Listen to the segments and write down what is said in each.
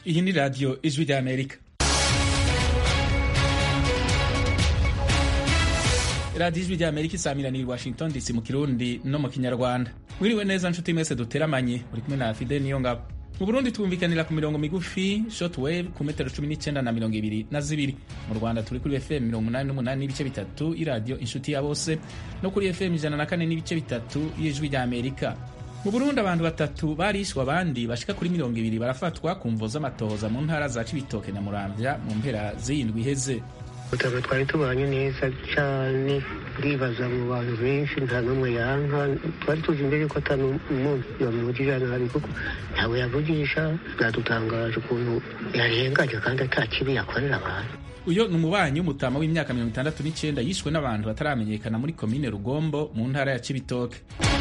Iyi ni radiyo ijwi rya amerika radiyo ijwi rya amerika isamiraniye i washington dc mu kirundi no mu kinyarwanda mwiriwe neza nshuti mwese duteramanye uri kumwe na fide niyo ngabo mu burundi twumvikanira ku mirongo migufi shortwave ku metero cumi n'icyenda na mirongo ibiri na zibiri mu rwanda turi kuri fm mirongo umunani n'umunani n'ibice bitatu iradiyo inshuti ya bose no kuri fm ijana na kane n'ibice bitatu y'ijwi rya amerika mu burundi abantu batatu barishwe abandi bashika kuri mirongo ibiri barafatwa ku mvo z'amatohoza mu ntara za cibitoke na muramvya mu mpera z'iyindwi iheze ubutaka twari tubanye neza cyane ndibaza mu bantu benshi nta n'umwe yanka twari tuzi imbere ko atari umuntu yamuvugije nabi kuko ntawe yavugisha byadutangaje ukuntu yarenganye kandi ata kibi yakorera abantu uyo ni umubanyi w'umutama w'imyaka mirongo itandatu n'icyenda yishwe n'abantu bataramenyekana muri komine rugombo mu ntara ya cibitoke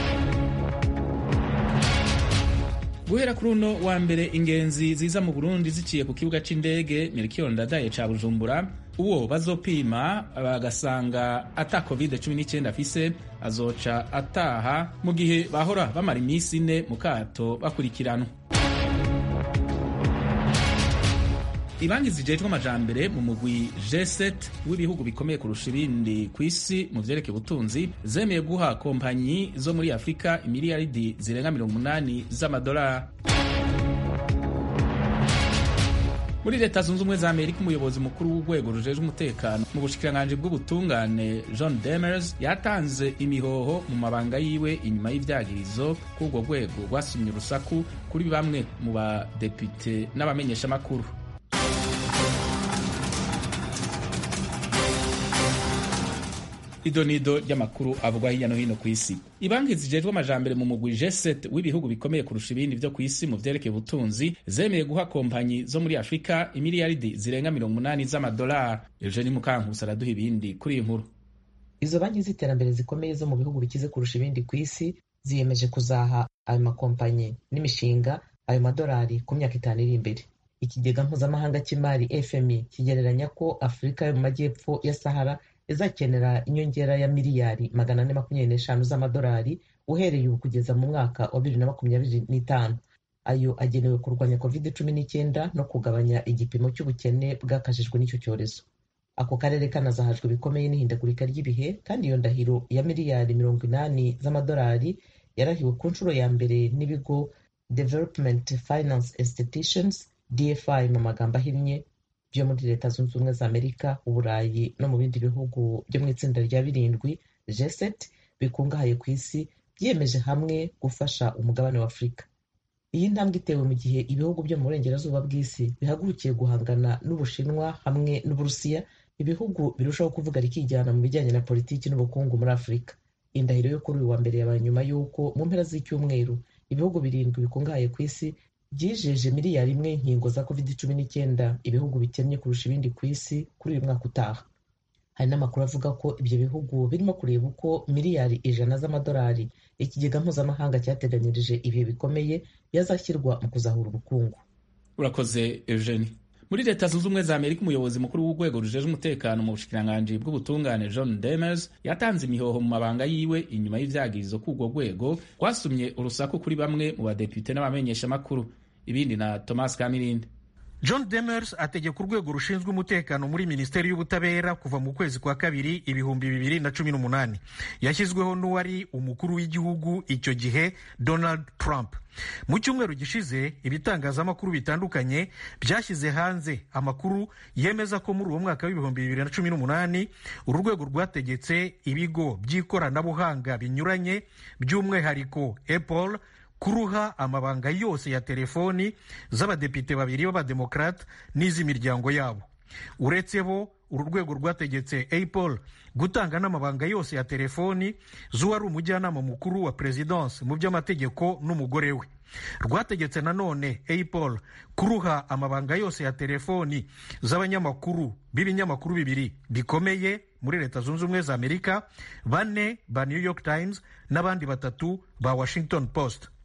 guhera kuri uno wa mbere ingenzi ziza mu burundi ziciye ku kibuga c'indege mirikiyoni ndadaye ca bujumbura uwo bazopima bagasanga ata covid 19 afise azoca ataha mu gihe bahora bamara iminsi ine mu kato bakurikiranwa ibanki zijejwe amajambere mu mugwi G7 w'ibihugu bikomeye kurusha ibindi ku isi mu vyerekeye ubutunzi zemeye guha kompanyi zo muri afurika imiliyaridi zirenga mirongo umunani z'amadolari muri leta zunze ubumwe za amerika umuyobozi mukuru w'urwego rujejwe umutekano mu bushikiranganji bw'ubutungane john demers yatanze imihoho mu mabanga yiwe inyuma y'ivyagirizo k'urwo rwego rwasumye urusaku kuri bamwe mu badepite n'abamenyeshamakuru idonido ry'amakuru avugwa hirya no hino ku isi ibanki zijejwe amajambere mu mugwi G7 w'ibihugu bikomeye kurusha ibindi vyo ku isi mu vyerekeye ubutunzi zemeye guha kompanyi zo muri afurika imiliyaridi zirenga mirongo umunani z'amadolari eugeni mukankusi araduha ibindi kuri iyi nkuru izo banki z'iterambere zikomeye zo mu bihugu bikize kurusha ibindi ku isi ziyemeje kuzaha ayo makompanyi n'imishinga ayo madolari ku myaka itanu iri imbere ikigega mpuzamahanga cy'imari fmi kigereranya ko afurika yo mu majyepfo ya sahara izakenera inyongera ya miliyari magana ane makumyabiri n'eshanu z'amadolari uhereye ubu kugeza mu mwaka wa bibiri na makumyabiri n'itanu ayo agenewe kurwanya covid cumi n'icyenda no kugabanya igipimo cy'ubukene bwakajijwe n'icyo cyorezo ako karere kanazahajwe bikomeye n'ihindagurika ry'ibihe kandi iyo ndahiro ya miliyari mirongo inani z'amadolari yarahiwe ku nshuro ya mbere n'ibigo development finance institutions dfi mu magambo ahinnye byo muri leta zunze ubumwe za amerika uburayi no mu bindi bihugu byo mu itsinda rya birindwi g7 bikungahaye ku isi byiyemeje hamwe gufasha umugabane wa afurika iyi ntambwe itewe mu gihe ibihugu byo mu burengerazuba bw'isi bihagurukiye guhangana n'ubushinwa hamwe n'uburusiya ibihugu birushaho kuvuga rikijyana mu bijyanye na politiki n'ubukungu muri afurika indahiro yo kuri uyu wa mbere yabaye nyuma y'uko mu mpera z'icyumweru ibihugu birindwi bikungahaye ku isi byijeje miliyari imwe inkingo za covid cumi n'icyenda ibihugu bikennye kurusha ibindi ku isi kuri uyu mwaka utaha hari n'amakuru avuga ko ibyo bihugu birimo kureba uko miliyari ijana z'amadolari ikigega mpuzamahanga cyateganyirije ibihe bikomeye yazashyirwa mu kuzahura ubukungu urakoze eugenie muri leta zunze ubumwe za amerika umuyobozi mukuru w'urwego rujeje umutekano mu bushikiranganji bw'ubutungane john demers yatanze imihoho mu mabanga yiwe inyuma y'ivyagirizo k'urwo rwego rwasumye urusaku kuri bamwe mu badepite n'abamenyeshamakuru ibindi na thomas kamirindi john demers ategeka urwego rushinzwe umutekano muri minisiteri y'ubutabera kuva mu kwezi kwa kabiri ibihumbi bibiri na cumi n'umunani yashyizweho n'uwari umukuru w'igihugu icyo gihe donald trump mu cyumweru gishize ibitangazamakuru bitandukanye byashyize hanze amakuru yemeza ko muri uwo mwaka w'ibihumbi bibiri na cumi n'umunani uru rwego rwategetse ibigo by'ikoranabuhanga binyuranye by'umwihariko apple kuruha amabanga yose ya telefoni z'abadepite babiri b'abademokarate n'iz'imiryango yabo uretse bo uru rwego rwategetse apple gutanga n'amabanga yose ya telefoni z'uwari umujyanama mukuru wa perezidansi mu by'amategeko n'umugore we rwategetse nanone apple kuruha amabanga yose ya telefoni z'abanyamakuru b'ibinyamakuru bibiri bikomeye muri leta zunze ubumwe za amerika bane ba new york times n'abandi batatu ba washington post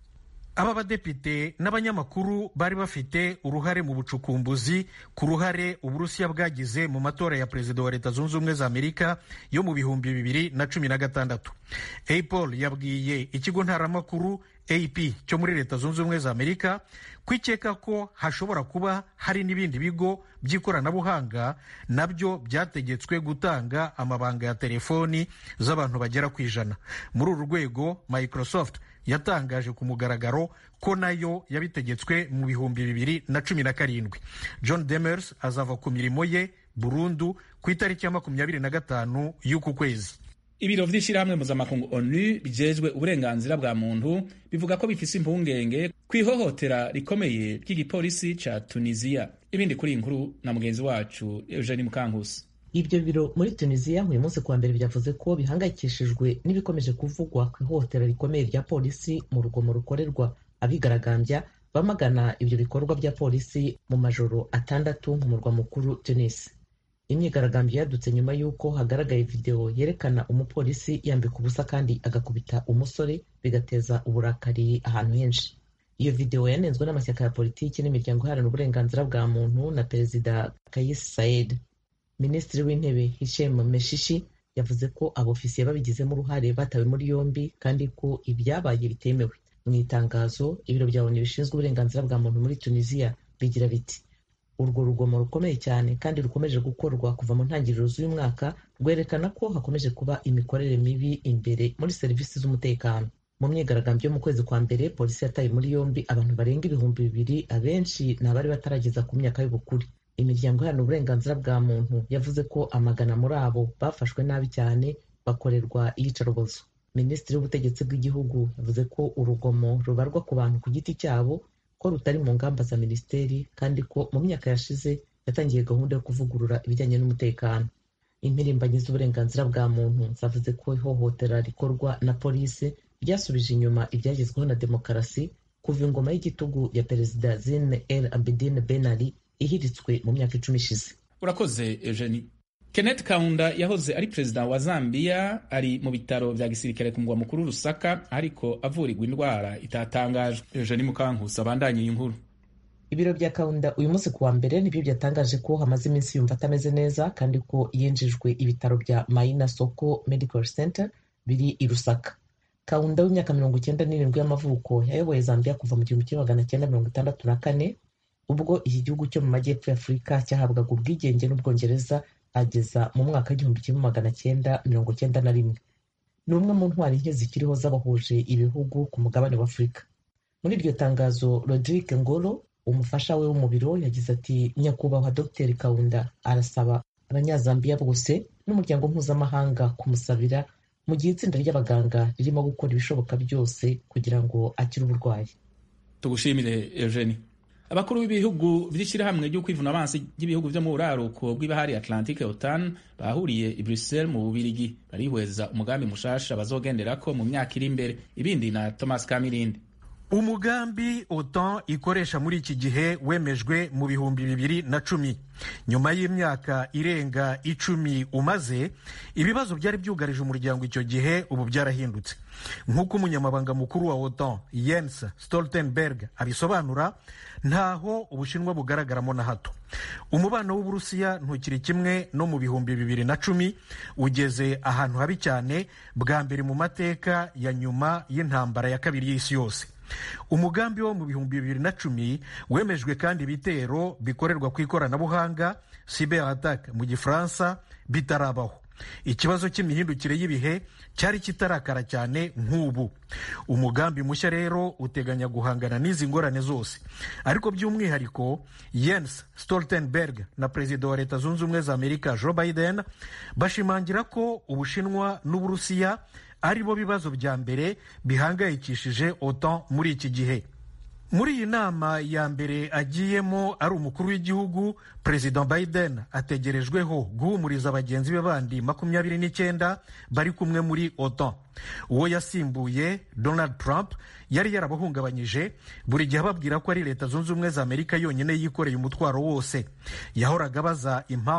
aba badepite n'abanyamakuru bari bafite uruhare mu bucukumbuzi ku ruhare uburusiya bwagize mu matora ya perezida wa leta zunze ubumwe za amerika yo mu bihumbi bibiri na cumi na gatandatu apol yabwiye ikigo ntaramakuru ap cyo muri leta zunze ubumwe za amerika kwikeka ko hashobora kuba hari n'ibindi bigo by'ikoranabuhanga nabyo byategetswe gutanga amabanga ya telefoni z'abantu bagera ku ijana muri uru rwego microsoft yatangaje ku mugaragaro ko nayo yabitegetswe mu bihumbi bibiri na cumi na karindwi john demers azava ku mirimo ye burundu ku itariki ya makumyabiri na gatanu y'uku kwezi ibiro vy'ishirahamwe mpuzamakungu onu bijejwe uburenganzira bwa muntu bivuga ko bifise impungenge ku ihohotera rikomeye ry'igipolisi ca tunisiya ibindi kuri iyi nkuru na mugenzi wacu eugeni mukankusi ibyo biro muri tunisiya uyu munsi kuwa mbere byavuze ko bihangayikishijwe n'ibikomeje kuvugwa ku ihohotera rikomeye rya polisi mu rugomo rukorerwa abigaragambya bamagana ibyo bikorwa bya polisi mu majoro atandatu mu murwa mukuru tunis imyigaragambyo yadutse nyuma y'uko hagaragaye videwo yerekana umupolisi yambika ubusa kandi agakubita umusore bigateza uburakari ahantu henshi iyo videwo yanenzwe n'amashyaka ya politiki n'imiryango iharanira uburenganzira bwa muntu na perezida kayis said minisitiri w'intebe hishem meshishi yavuze ko abofisiye babigizemo uruhare batawe muri yombi kandi ko ibyabaye bitemewe mu itangazo ibiro bya onu bishinzwe uburenganzira bwa muntu muri tunisiya bigira biti urwo rugomo rukomeye cyane kandi rukomeje gukorwa kuva mu ntangiriro z'uyu mwaka rwerekana ko hakomeje kuba imikorere mibi imbere muri serivisi z'umutekano mu myigaragambyo yo mu kwezi kwa mbere polisi yataye muri yombi abantu barenga ibihumbi bibiri abenshi ni abari batarageza ku myaka y'ubukure imiryango iharanira uburenganzira bwa muntu yavuze ko amagana muri abo bafashwe nabi cyane bakorerwa iyicarubozo minisitiri w'ubutegetsi bw'igihugu yavuze ko urugomo rubarwa ku bantu ku giti cyabo ko rutari mu ngamba za minisiteri kandi ko mu myaka yashize yatangiye gahunda yo kuvugurura ibijyanye n'umutekano impirimbanyi z'uburenganzira bwa muntu zavuze ko ihohotera rikorwa na polisi ryasubije inyuma ibyagezweho na demokarasi kuva ingoma y'igitugu ya perezida zine el abidine ben ali ihiritswe mu myaka icumi ishize urakoze eugenie kenneth kaunda yahoze ari perezida wa zambia ari mu bitaro vya gisirikare ku mugwa mukuru rusaka ariko avurirwa indwara itatangajwe eugenie mukankusi abandanye iyi nkuru ibiro bya kaunda uyu munsi kuwa mbere nibyo byatangaje ko hamaze iminsi yumva atameze neza kandi ko yinjijwe ibitaro bya maina soko medical center biri i rusaka kaunda w'imyaka mirongo icyenda n'irindwi y'amavuko yayoboye zambia kuva mu gihumbi kimwe magana cyenda mirongo itandatu na kane ubwo iki gihugu cyo mu majyepfo ya afurika cyahabwaga ubwigenge n'ubwongereza ageza mu mwaka w'igihumbi kimwe magana cyenda mirongo cyenda na rimwe ni umwe mu ntwari nke zikiriho z'abahuje ibihugu ku mugabane wa afurika muri iryo tangazo rodrigue ngoro umufasha we wo mu biro yagize ati nyakubahwa dr kaunda arasaba abanyazambiya bose n'umuryango mpuzamahanga kumusabira mu gihe itsinda ry'abaganga ririmo gukora ibishoboka byose kugira ngo akire uburwayi tugushimire eugenie abakuru b'ibihugu by'ishyirahamwe ryo kwivuna amazi ry'ibihugu byo mu buraruko bw'ibahari atlantique otan bahuriye i bruxelles mu bubirigi barihweza umugambi mushasha bazogenderako mu myaka iri imbere ibindi na thomas kamirindi umugambi otan ikoresha muri iki gihe wemejwe mu bihumbi bibiri na cumi nyuma y'imyaka irenga icumi umaze ibibazo byari byugarije umuryango icyo gihe ubu byarahindutse nk'uko umunyamabanga mukuru wa otan Jens Stoltenberg abisobanura ntaho ubushinwa bugaragaramo na hato umubano w'uburusiya ntukiri kimwe no mu bihumbi bibiri na cumi ugeze ahantu habi cyane bwa mbere mu mateka ya nyuma y'intambara ya kabiri y'isi yose umugambi wo mu bihumbi bibiri na cumi wemejwe kandi ibitero bikorerwa ku ikoranabuhanga cyber attack mu gifaransa bitarabaho ikibazo cy'imihindukire y'ibihe cyari kitarakara cyane nk'ubu umugambi mushya rero uteganya guhangana n'izi ngorane zose ariko by'umwihariko Jens Stoltenberg na perezida wa leta zunze ubumwe za amerika Joe Biden bashimangira ko ubushinwa n'uburusiya ari bo bibazo bya mbere bihangayikishije otan muri iki gihe muri iyi nama ya mbere agiyemo ari umukuru w'igihugu perezida biden ategerejweho guhumuriza bagenzi be bandi makumyabiri n'icyenda bari kumwe muri otan uwo yasimbuye donald trump yari yarabahungabanyije buri gihe ababwira ko ari leta zunze ubumwe za amerika yonyine yikoreye umutwaro wose yahoraga abaza impamvu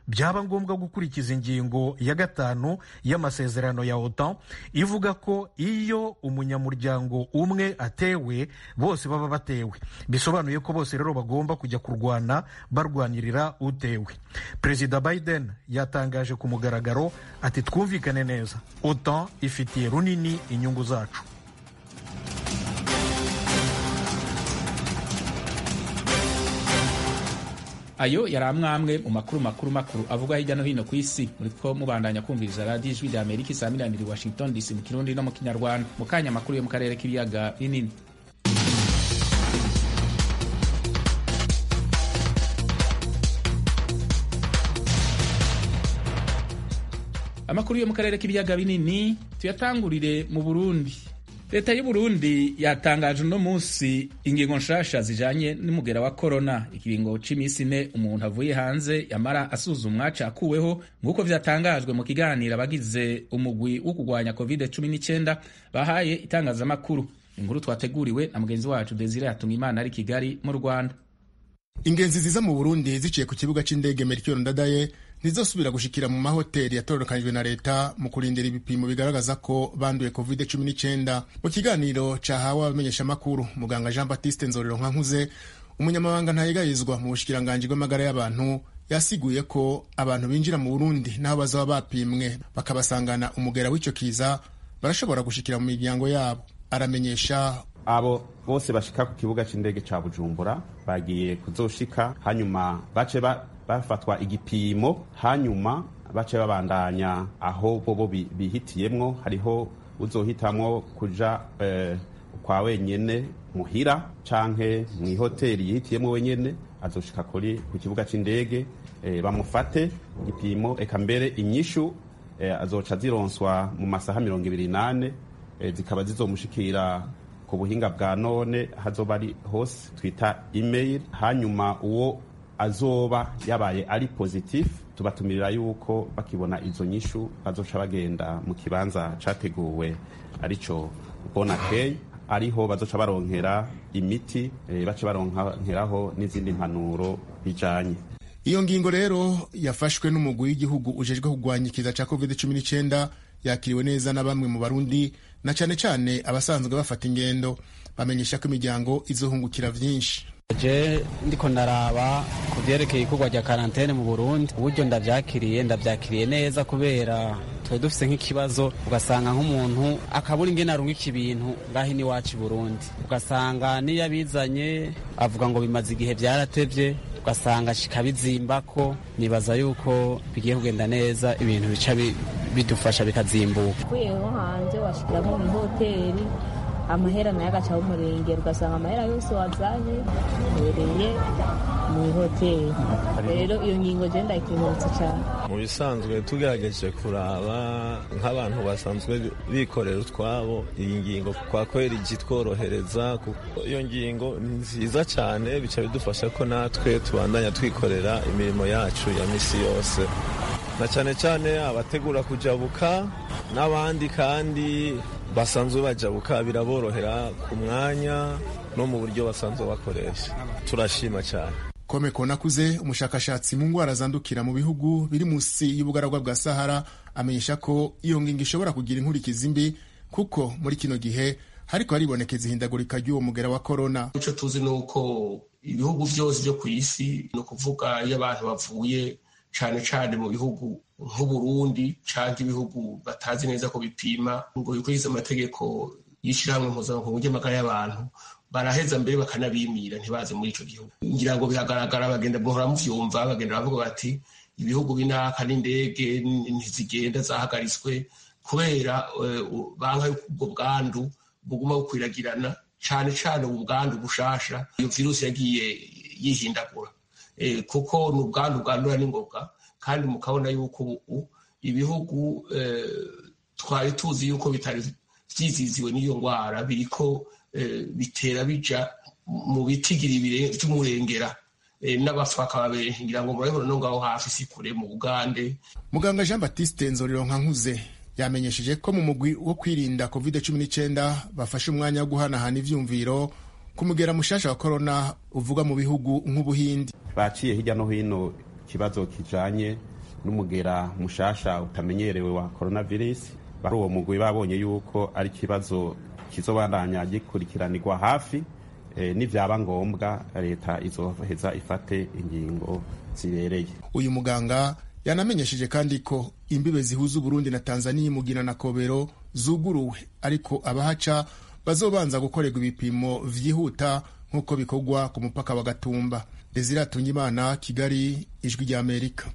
byaba ngombwa gukurikiza ingingo ya gatanu y'amasezerano ya otan ivuga ko iyo umunyamuryango umwe atewe bose baba batewe bisobanuye ko bose rero bagomba kujya kurwana barwanirira utewe perezida biden yatangaje ku mugaragaro ati twumvikane neza otan ifitiye runini inyungu zacu ayo yari amwamwe mu makuru makuru makuru avugwa hirya no hino ku isi muriko mubandanya kumviriza radiyo ijwi rya amerika isaamiranira washington dc mu kirundi no mu kinyarwanda mu kanya amakuru yo mu karere k'ibiyaga binini amakuru yo mu karere k'ibiyaga binini tuyatangurire mu burundi leta y'u Burundi yatangaje uno munsi ingingo nshasha zijanye n'umugera wa korona ikiringo c'iminsi ine umuntu avuye hanze yamara asuzumwa cakuweho nk'uko vyatangajwe mu kiganiro abagize umugwi wo kurwanya covid 19 bahaye itangazamakuru inkuru twateguriwe na mugenzi wacu Desire Hatungimana ari Kigali mu Rwanda ingenzi ziza mu Burundi ziciye ku kibuga c'indege Melchior Ndadaye ntizosubira gushikira mu mahoteli yatororokanijwe na leta mu kurindira ibipimo bigaragaza ko banduye covid 19 mu kiganiro cahawe abamenyeshamakuru muganga jean baptiste nzorero nkankuze umunyamabanga ntayegayizwa mu bushikiranganji bw'amagara y'abantu yasiguye ko abantu binjira mu burundi n'aho bazaba bapimwe bakabasangana umugera w'ico kiza barashobora gushikira mu miryango yabo aramenyesha abo bose bashika ku kibuga c'indege ca bujumbura bagiye kuzoshika hanyuma bace ba bafatwa igipimo hanyuma bace babandanya aho bobo bihitiyemwo hariho uzohitamwo kuja eh, kwa wenyene muhira canke mw'ihoteli yihitiyemwo wenyene azoshika kuri ku kibuga c'indege eh, bamufate igipimo eka mbere inyishu eh, azoca zironswa mu masaha mirongo ibiri nane eh, zikaba zizomushikira ku buhinga bwa none hazoba ari hose twita email hanyuma uwo azoba yabaye ari positif tubatumirira yuko bakibona izo nyishu bazoca bagenda mu kibanza categuwe arico bonakey ariho bazoca baronkera imiti e, bace baronkeraho n'izindi mpanuro bijanye iyo ngingo rero yafashwe n'umugwi w'igihugu ujejwe kurwanya ikiza ca covid 19 yakiriwe neza na bamwe mu barundi na cane cane abasanzwe bafata ingendo bamenyesha ko imiryango izohungukira vyinshi je ndiko ndaraba ku vyerekeye ikorwa rya karantene mu burundi uburyo ndavyakiriye ndavyakiriye neza kubera twari dufise nk'ikibazo ugasanga nk'umuntu akabura ingene arungika ibintu ngaho iwacu i burundi ugasanga niyo abizanye avuga ngo bimaze igihe vyaratevye ugasanga kikabizimbako nibaza yuko bigiye kugenda neza ibintu bica bidufasha bikazimbuka uvuyeho hanze washikira nko mw'ihoteli amahera nayo agaca umurengera ugasanga amahera yose wazanye uhereye mu ihoteli rero iyo ngingo je ndayikengurutse cyane mu bisanzwe tugerageje kuraba nk'abantu basanzwe bikorera utwabo iyi ngingo kwa kweri itworohereza iyo ngingo ni nziza cyane bica bidufasha ko natwe tubandanya twikorera imirimo yacu ya misi yose na cyane cyane abategura kujabuka n'abandi kandi basanzwe bajabuka biraborohera ku mwanya no mu buryo basanzwe bakoresha turashima cyane kome konakuze umushakashatsi mu ndwara zandukira mu bihugu biri munsi y'ubugaragwa bwa sahara amenyesha ko iyo ngingo ishobora kugira inkurikizi mbi kuko muri kino gihe hariko haribonekeza ihindagurika ry'uwo mugera wa korona ico tuzi ni uko ibihugu vyose vyo ku isi ni ukuvuga iyo abantu bavuye cane cane mu bihugu nk'uburundi canke ibihugu batazi neza ko bipima ngo bikurikize amategeko y'ishirahamwe mpuzamakungu ry'amagara y'abantu baraheza mbere bakanabimira ntibaze muri ico gihugu ngira ngo bihagaragara bagenda muhora muvyumva bagenda bavuga bati ibihugu binaka n'indege ntizigenda zahagaritswe kubera banka yuko ubwo bwandu buguma bukwiragirana cane cane ubu bwandu bushasha iyo virusi yagiye yihindagura kuko ni ubwandu bwandura n'ingoga kandi mukabona yuko ubu ibihugu twari tuzi yuko bitari vyiziziwe n'iyo ngwara biriko bitera bija mu bitigiri vy'umurengera n'abapfa bakaba benshi ngira ngo murabibona no ngaho hafi si kure mu bugande muganga jean baptiste nzorero nkankuze yamenyesheje ko mu mugwi wo kwirinda covid 19 bafashe umwanya wo guhanahana ivyumviro kumugera mushasha wa korona uvuga mu bihugu nk'ubuhindi baciye hirya no hino ikibazo kijanye n'umugera mushasha utamenyerewe wa coronavirus bari uwo mugwi babonye yuko ari ikibazo kizobandanya gikurikiranirwa hafi e, nivyaba ngombwa leta izoheza ifate ingingo zibereye uyu muganga yanamenyesheje kandi ko imbibe zihuza uburundi na tanzania mugina na kobero zuguruwe ariko abahaca bazobanza gukorerwa ibipimo vyihuta nk'uko bikorwa ku mupaka wa gatumba desire atungimana kigali ijwi rya amerika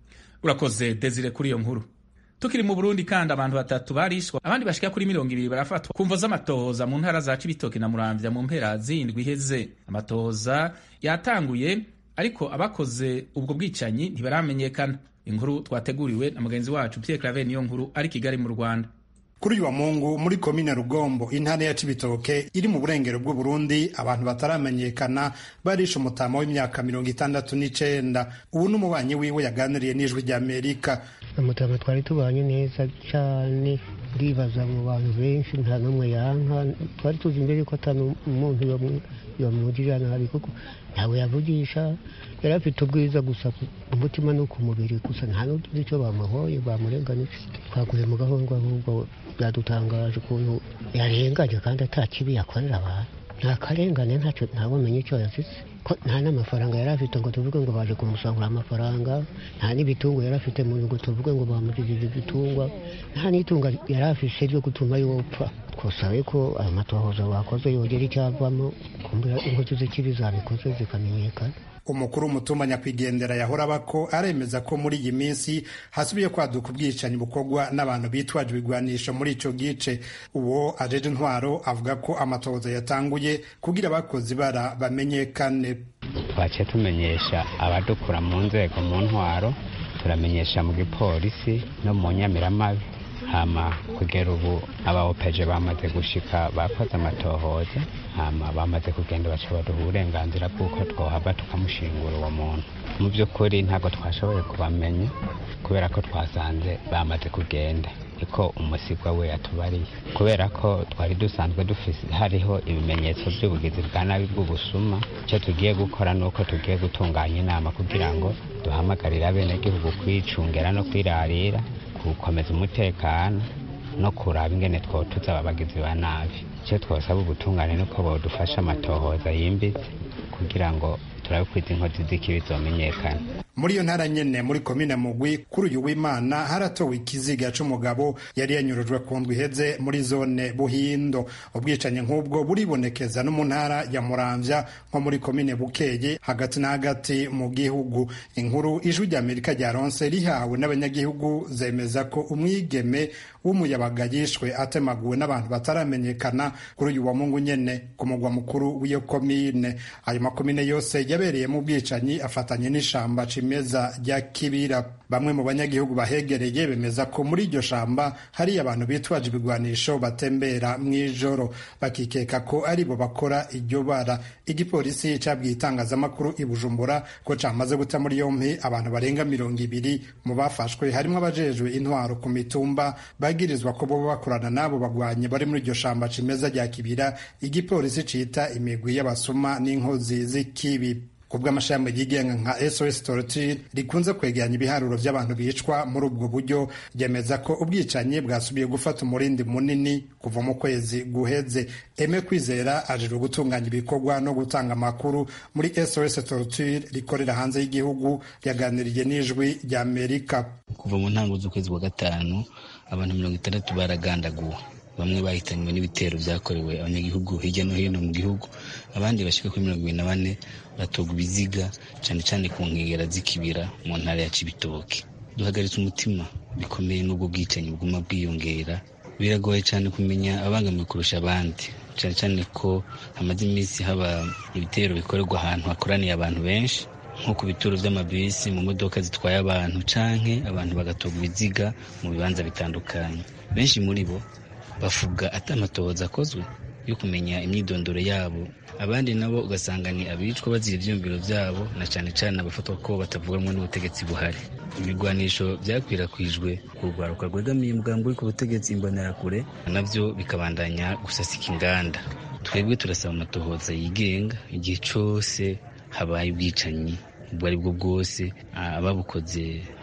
urakoze desire kuri iyo nkuru tukiri mu burundi kandi abantu batatu barishwa abandi bashika kuri mirongo ibiri barafatwa ku mvo z'amatohoza mu ntara za cibitoke na muramvya mu mpera zindwi iheze amatohoza yatanguye ariko abakoze ubwo bwicanyi ntibaramenyekana inkuru twateguriwe na mugenzi wacu pierre claver niyo nkuru ari kigali mu rwanda kuri uyu wa mungu muri komine rugombo intara ya cibitoke iri mu burengero bw'uburundi abantu bataramenyekana barishe umutama w'imyaka mirongo itandatu n'icenda ubu n'umubanyi wiwe yaganiriye n'ijwi rya amerika umutama twari tubanye neza cyane ndibaza mu bantu benshi nta n'umwe yanka twari tuzi imbere ko atari umuntu yamugirira nabi kuko ntawe yavugisha yari afite ubwiza gusa umutima no ku mubiri gusa nta n'utuzi icyo bamuhoye bamurenganije twaguye mu gahundwa ahubwo byadutangaje ukuntu yarenganye kandi ata kibi yakorera abantu nta karengane ntacyo ntawumenye icyo yazize ko nta n'amafaranga yari afite ngo tuvuge ngo baje kumusangura amafaranga nta n'ibitungo yari afite mu ngo tuvuge ngo bamugirije ibitungwa nta n'itunga yari afite ryo gutuma yopfa twasabe ko ayo matohoza bakoze yongera icyavamo kumbura inkozi z'ikibi zabikoze zikamenyekana umukuru w'umutumba nyakwigendera yahora bako aremeza ko muri iyi minsi hasubiye kwaduka ubwicanyi bukorwa n'abantu bitwaje ibigwanisho muri ico gice uwo ajeje intwaro avuga ko amatohoza yatanguye kugira abakozi bara bamenyekane twaciye tumenyesha abadukura mu nzego mu ntwaro turamenyesha mu gipolisi no mu nyamiramabi hama kugera ubu abaopeje bamaze gushika bakoze amatohoza hama bamaze kugenda baca baduha uburenganzira bw'uko twohava tukamushingura uwo muntu mu by'ukuri ntabwo twashoboye kubamenya kubera ko twasanze bamaze kugenda niko umusibwa we yatubariye kubera ko twari dusanzwe dufise hariho ibimenyetso by'ubugizi bwa nabi bw'ubusuma icyo tugiye gukora ni uko tugiye gutunganya inama kugira ngo duhamagarire abenegihugu kwicungera no kwirarira gukomeza umutekano no kuraba ingene twotuza ababagizi ba nabi icyo twosaba ubutungane nuko bodufasha amatohoza yimbitse kugira ngo turabe ko izi nkozi z'ikibi zomenyekana muri iyo ntara nyene muri komine mugwi kuri uyu w'imana haratowe ikiziga c'umugabo yari yanyurujwe ku ndwi iheze muri zone buhindo ubwicanyi nk'ubwo buribonekeza no mu ntara ya muramvya nko muri komine bukeye hagati na hagati mu gihugu inkuru ijwi rya amerika ryaronse rihawe n'abanyagihugu zemeza ko umwigeme w'umuyabaga yishwe atemaguwe n'abantu bataramenyekana kuri uyu wa mungu nyene ku mugwa mukuru w'iyo komine ayo makomine yose yabereyemo ubwicanyi afatanye n'ishamba cimeza rya kibira bamwe mu banyagihugu bahegereye bemeza ko muri iryo shamba hari abantu bitwaje ibigwanisho batembera mw'ijoro bakikeka ko aribo bakora iryo bara igipolisi cabwiye itangazamakuru i bujumbura ko camaze guta muri yompi abantu barenga mirongo ibiri mu bafashwe harimwo abajejwe intwaro ku mitumba bagirizwa ko boba bakorana n'abo bagwanyi bari muri iryo shamba cimeza rya kibira igipolisi cita imigwi y'abasuma n'inkozi z'ikibi kubwo amashami yigenga nka SOS Torture rikunze kwegeranya ibiharuro by'abantu bicwa muri ubwo buryo ryemeza ko ubwicanyi bwasubiye gufata umurindi munini kuva mu kwezi guheze Eme Kwizera ajejwe gutunganya ibikorwa no gutanga amakuru muri SOS Torture rikorera hanze y'igihugu yaganiriye n'ijwi rya Amerika kuva mu ntango z'ukwezi kwa gatanu abantu mirongo itandatu baragandaguwe bamwe bahitanywe n'ibitero byakorewe abanyagihugu hirya no hino mu gihugu abandi bashika kuri mirongo ibiri na bane batogwa ibiziga cyane cyane ku nkengera z'ikibira mu ntara ya cibitoke duhagaritse umutima bikomeye n'ubwo bwicanyi buguma bwiyongera biragoye cyane kumenya abangamiwe kurusha abandi cyane cyane ko hamaze iminsi haba ibitero bikorerwa ahantu hakoraniye abantu benshi nko ku bituro by'amabisi mu modoka zitwaye abantu canke abantu bagatogwa ibiziga mu bibanza bitandukanye benshi muri bo bavuga ati amatohoza akozwe yo kumenya imyidondoro yabo abandi nabo ugasanga ni abicwa bazira ivyiyumviro vyabo na cane cane abafatwa ko batavuganwa n'ubutegetsi buhari ibigwanisho byakwirakwijwe ku rwaruka rwegamiye umugambi uri ku butegetsi imbonerakure navyo bikabandanya gusasika inganda twebwe turasaba amatohoza yigenga igihe cose habaye ubwicanyi ubwo ari bwo bwose ababukoze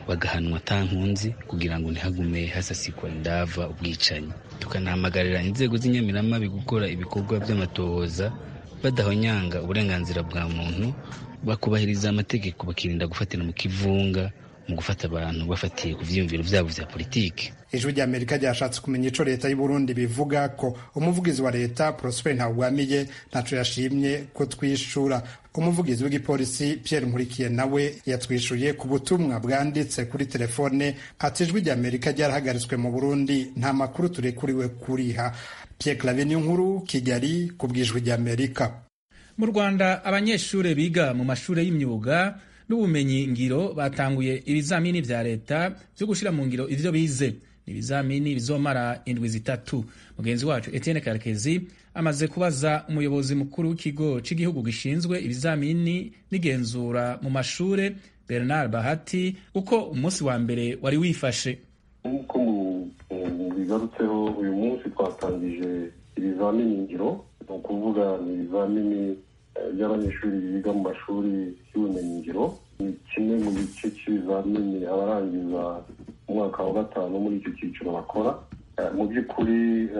bagahanwa nkunzi kugira ngo ntihagume hasasikwa indava ubwicanyi tukanahamagarira inzego z'inyamiramabi gukora ibikorwa by'amatohoza badahonyanga uburenganzira bwa muntu bakubahiriza amategeko bakirinda gufatira mu kivunga mu gufata abantu bafatiye ku vyiyumviro vyabo vya politiki ijwi rya amerika ryashatse kumenya ico leta y'uburundi bivuga ko umuvugizi wa leta prosper ntawugwamiye ntaco yashimye ko twishura umuvugizi w'igipolisi pierre nkurikiye nawe yatwishuye ku butumwa bwanditse kuri telefone ati ijwi rya amerika ryarahagaritswe mu burundi nta makuru turekuriwe kuriha pierre clave nkuru kigali ku bw'ijwi rya amerika mu rwanda abanyeshuri biga mu mashuri y'imyuga n'ubumenyi ngiro batanguye ibizamini vya leta vyo gushira mu ngiro ivyo bize ni ibizamini bizomara indwi zitatu mugenzi wacu etienne karekezi amaze kubaza umuyobozi mukuru w'ikigo c'igihugu gishinzwe ibizamini n'igenzura mu mashure bernard bahati uko umunsi wa mbere wari wifashe nk'uko bigarutseho uyu munsi twatangije ibizamini ngiro ni ukuvuga ni ibizamini by'abanyeshuri biga mu mashuri y'ubumenyingiro ni kimwe mu gice cy'ibizamini abarangiza umwaka wa gatanu muri icyo cyiciro bakora mu by'ukuri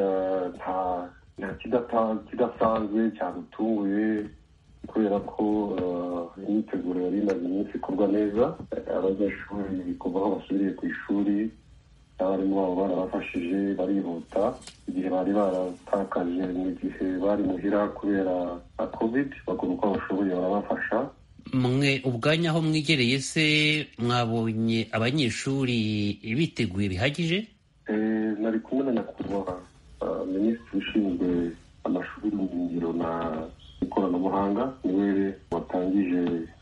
nta kidasanzwe cyadutunguye kubera ko imyiteguro yari imaze iminsi ikorwa neza abanyeshuri kuva aho basubiriye ku ishuri abarimu babo barabafashije barihuta igihe bari baratakaje mu gihe bari muhira kubera covid bakora uko bashoboye barabafasha mwe ubwanya aho mwigereye se mwabonye abanyeshuri biteguye bihagije nari kumwe na nyakubahwa minisitiri ushinzwe amashuri y'ubumenyingiro na ikoranabuhanga niwe watangije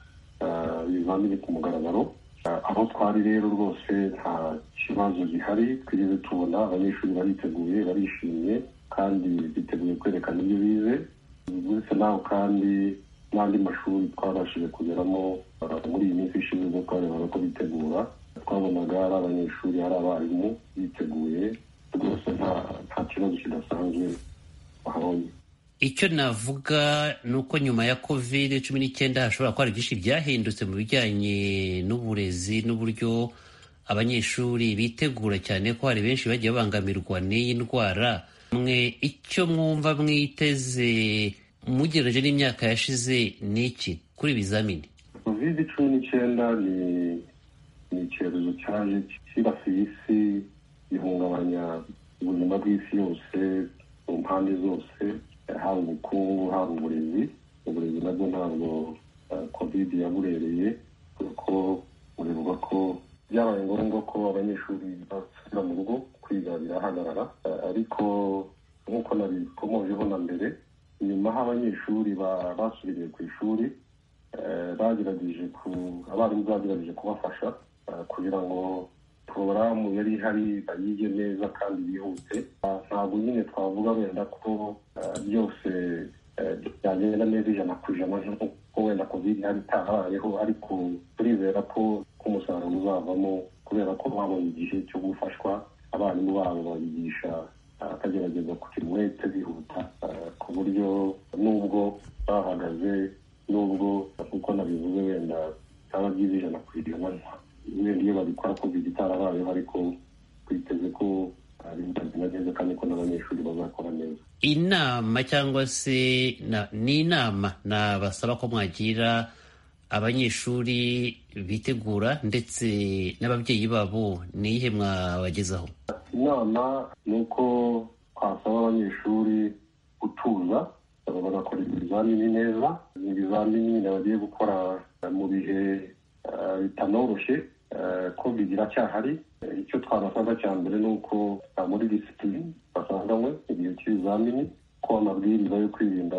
ibizamini ku mugaragaro aho twari rero rwose nta kibazo gihari twigeze tubona abanyeshuri bariteguye barishimye kandi biteguye kwerekana ibyo bize uretse naho kandi n'andi mashuri twabashije kugeramo muri iyi minsi ishize ubwo twarebaga ko bitegura twabonaga ari abanyeshuri ari abarimu biteguye rwose nta kibazo kidasanzwe bahabonye icyo navuga ni uko nyuma ya covid cumi n'icyenda hashobora kuba hari byinshi byahindutse mu bijyanye n'uburezi n'uburyo abanyeshuri bitegura cyane ko hari benshi bagiye babangamirwa n'iyi ndwara mwe icyo mwumva mwiteze mugereje n'imyaka yashize ni iki kuri ibizamini covid cumi n'icyenda ni ni icyorezo cyaje cyibasiye isi gihungabanya ubuzima bw'isi yose mu mpande zose haba ubukungu haba uburezi uburezi nabwo ntabwo covid yaburereye kuko muribuka ko byabaye ngombwa ko abanyeshuri basubira mu rugo kwiga birahagarara ariko nk'uko nabikomojeho na mbere nyuma aho abanyeshuri basubiriye ku ishuri bagerageje abarimu bagerageje kubafasha kugira ngo porogaramu yari ihari bayige neza kandi bihute ntabwo nyine twavuga wenda ko byose byagenda neza ijana ku ijana nk'uko wenda covid yari itarabayeho ariko turizera ko umusaruro uzavamo kubera ko babonye igihe cyo gufashwa abarimu babo babigisha akagerageza kugira umwete bihuta ku buryo nubwo bahagaze nubwo nk'uko nabivuze wenda byaba byiza ijana ku ijana wenda iyo babikora covid itarabayeho ariko twiteze ko bizagenda neza kandi ko n'abanyeshuri bazakora neza inama cyangwa se ni inama nabasaba ko mwagira abanyeshuri bitegura ndetse n'ababyeyi babo ni iyihe mwabagezaho inama ni uko twasaba abanyeshuri gutuza bagakora ibizamini neza ni ibizamini bagiye gukora mu bihe bitanoroshye covid iracyahari icyo twabasaba cya mbere ni uko muri disipulini basanganywe igihe cy'ibizamini ko amabwiriza yo kwirinda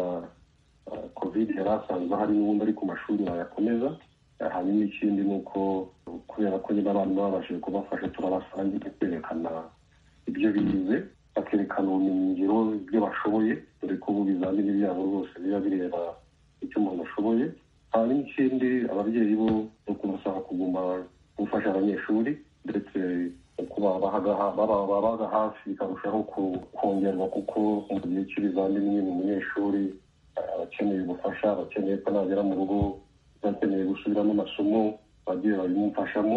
covid yari asanzwe ahari n'ubundi ari ku mashuri bayakomeza hanyuma ikindi ni uko kubera ko nyine abantu babashije kubafasha turabasangira kwerekana ibyo bize bakerekana ubumenyingiro ibyo bashoboye dore ko ubu ibizamini byabo rwose biba bireba icyo umuntu ashoboye hanyuma ikindi ababyeyi bo ni ukubasaba kuguma gufasha abanyeshuri ndetse babaga hafi bikarushaho kongerwa kuko mu gihe cy'ibizamini nyine umunyeshuri abakeneye ubufasha abakeneye ko nagera mu rugo bakeneye gusubiramo amasomo bagiye babimufashamo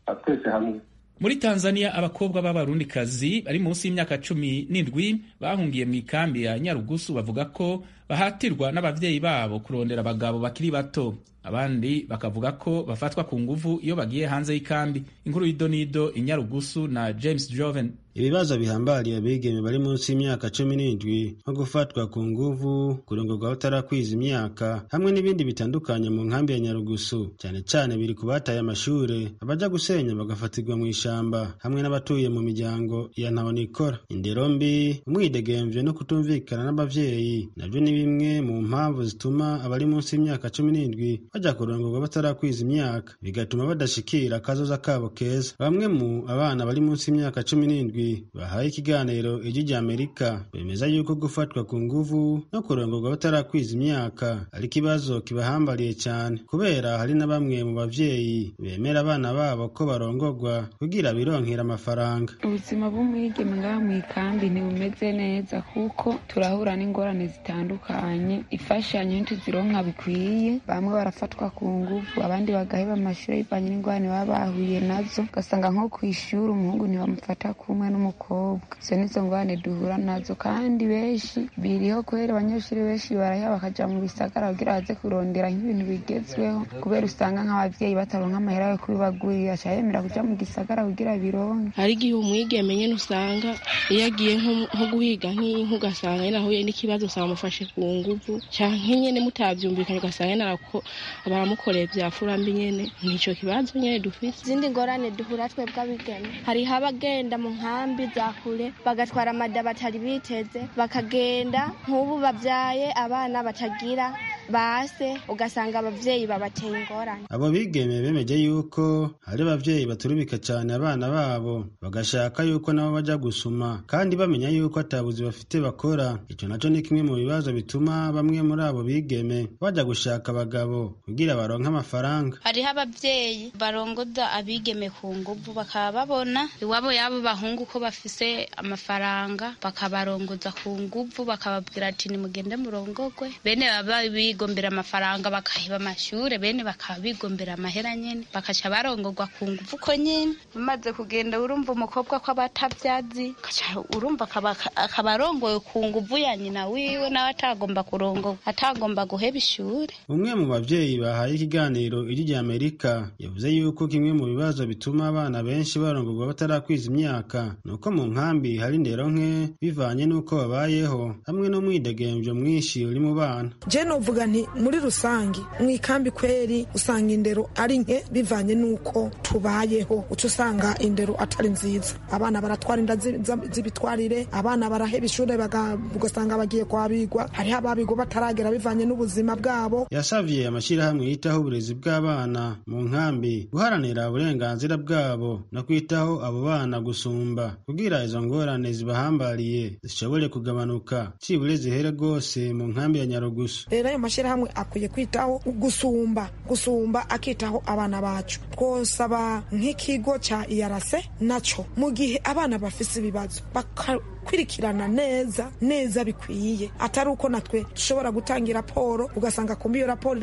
twese hamwe muri tanzania abakobwa b'abarundikazi bari munsi y'imyaka cumi n'indwi bahungiye mu ikambi ya nyarugusu bavuga ko bahatirwa n'abavyeyi babo kurondera abagabo bakiri bato abandi bakavuga ko bafatwa ku nguvu iyo bagiye hanze y'ikambi inkuru y'idonido inyarugusu na james joven ibibazo bihambariye abigeme bari munsi y'imyaka cumi n'indwi nko gufatwa ku nguvu kurongorwa batarakwiza imyaka hamwe n'ibindi bitandukanye mu nkambi ya nyarugusu cyane cyane biri ku bataye amashure abaja gusenya bagafatirwa mu ishamba hamwe n'abatuye mu miryango ya ntahonikora indero mbi umwidegemvyo no kutumvikana n'abavyeyi navyo ni bimwe mu mpamvu zituma abari munsi y'imyaka cumi n'indwi bajya kurongorwa batarakwiza imyaka bigatuma badashikira akazoza kabo keza bamwe mu abana bari munsi y'imyaka cumi n'indwi bahaye ikiganiro ijwi rya amerika bemeza yuko gufatwa ku nguvu no kurongorwa batarakwiza imyaka ari ikibazo kibahambariye cyane kubera hari na bamwe mu bavyeyi bemera abana babo ko barongorwa kugira bironkera amafaranga ubuzima bw'umwigeme ngaha mu ikambi ntibumeze neza kuko turahura n'ingorane zitandukanye imfashanyo ntituzironka bikwiye bamwe barafatwa ku nguvu abandi bagaheba amashuri bivanye n'ingorane baba bahuye nazo ugasanga nko ku ishuri umuhungu ntibamufata kumwe n'umukobwa izo nizo ngorane duhura nazo kandi benshi biriho kubera abanyeshuri benshi baraheba bakaja mu bisagara kugira baze kurondera nk'ibintu bigezweho kubera usanga nk'abavyeyi bataronka amahera yo kubibagurira aca yemera kuja mu gisagara kugira bironke hari igihe umwigeme nyene usanga iyo agiye nko guhiga nk'inka ugasanga nyene ahuye n'ikibazo usanga amufashe ku nguvu canke nyene mutavyumvikanye ugasanga nyene baramukoreye vya furambi nyene nico kibazo nyene dufise izindi ngorane duhura twebwe abigeme hariho abagenda mu nkambi za kure bagatwara amada batari biteze bakagenda nk'ubu babyaye abana batagira base ugasanga abavyeyi babateye ingorane abo bigeme bemeje yuko hari abavyeyi baturubika cyane abana babo bagashaka yuko nabo baja gusuma kandi bamenya yuko atabuzi bafite bakora ico naco ni kimwe mu bibazo bituma bamwe muri abo bigeme baja gushaka abagabo kugira baronke amafaranga hariho abavyeyi barongoza abigeme ku nguvu bakaba babona iwabo yabo bahungu ko bafise amafaranga bakabarongoza ku nguvu bakababwira ati nimugende murongogwe bene baba bigombera amafaranga bakahiba amashure bene bakaba bigombera amahera nyene bakaca barongorwa ku nguvu ko nyene bamaze kugenda urumva umukobwa ko abatavyazi urumva akaba arongowe ku nguvu ya nyina wiwe nawe atagomba kurongorwa atagomba guheba ishure umwe mu bavyeyi bahaye ikiganiro ijwi rya amerika yavuze yuko kimwe mu bibazo bituma abana benshi barongorwa batarakwiza imyaka ni uko mu nkambi hari indero nke bivanye n'uko babayeho hamwe n'umwidegemvyo mwinshi uri mu bana je novuga nti muri rusange mu ikambi kweri usanga indero ari nke bivanye n'uko tubayeho uca usanga indero atari nziza abana baratwara inda z'ibitwarire abana baraheba ishure ugasanga bagiye kwabigwa hariho ababigwa bataragera bivanye n'ubuzima bwabo yasavye amashirahamwe yitaho uburezi bw'abana mu nkambi guharanira uburenganzira bwabo no kwitaho abo bana gusumba kugira izo ngorane zibahambariye zishobore kugabanuka cibure zihere rwose mu nkambi ya nyarugusu rero ayo mashyirahamwe akwiye kwitaho gusumba gusumba akitaho abana bacu twosaba nk'ikigo cya iyarase naco mu gihe abana bafise ibibazo kwirikirana neza neza bikwiye atari uko natwe dushobora gutanga raporo ugasanga kumbi iyo raporo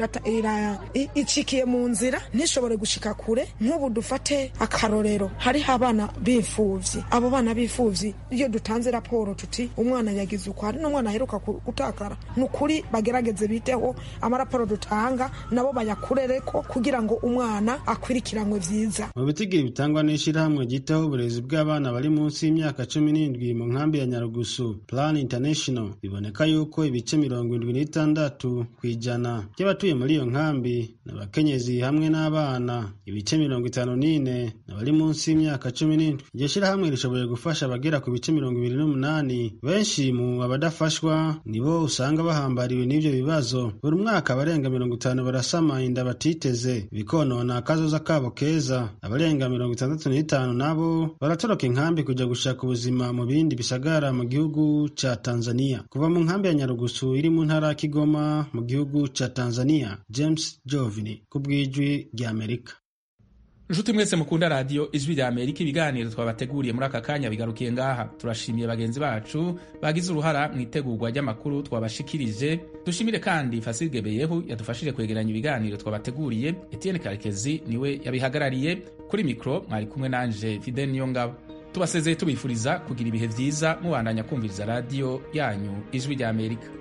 icikiye mu nzira ntishobore gushika kure nk'ubu dufate akarorero hariho abana b'imfuvyi abo bana b'imfuvyi iyo dutanze raporo tuti umwana yagize uko hari n'umwana aheruka gutakara ni ukuri bagerageze biteho amaraporo dutanga nabo bayakurereko kugira ngo umwana akwirikiranwe vyiza mu bitigiri bitangwa n'ishirahamwe ryitaho uburezi bw'abana bari munsi y'imyaka cumi n'indwi mu nkambi ya nyarugusu plan international biboneka yuko ibice mirongo indwi n'itandatu ku ijana by'abatuye muri iyo nkambi n'abakenyezi hamwe n'abana ibice mirongo itanu n'ine n'abari munsi y'imyaka cumi n'indwi iryo shirahamwe rishoboye gufasha abagera ku bice mirongo ibiri n'umunani benshi mu abadafashwa nibo usanga bahambariwe n'ivyo bibazo buri mwaka abarenga mirongo itanu barasama inda batiteze bikonona akazoza kabo keza abarenga mirongo itandatu n'itanu nabo baratoroka inkambi kuja gushaka ubuzima mu bindi bisagara mu gihugu ca Tanzania kuva mu nkambi ya Nyarugusu iri mu ntara ya Kigoma mu gihugu ca Tanzania James Jovini ku bw'ijwi rya Amerika nshuti mwese mukunda radiyo ijwi rya amerika ibiganiro twabateguriye muri aka kanya bigarukiye ngaha turashimiye bagenzi bacu bagize uruhara mu itegurwa ry'amakuru twabashikirije dushimire kandi fasige beyehu yadufashije kwegeranya ibiganiro twabateguriye etienne karekezi niwe yabihagarariye kuri mikoro mwari kumwe nanje fidel niyongabo tubasezeye tubifuriza kugira ibihe byiza mubandanya kumviriza radiyo yanyu ijwi rya amerika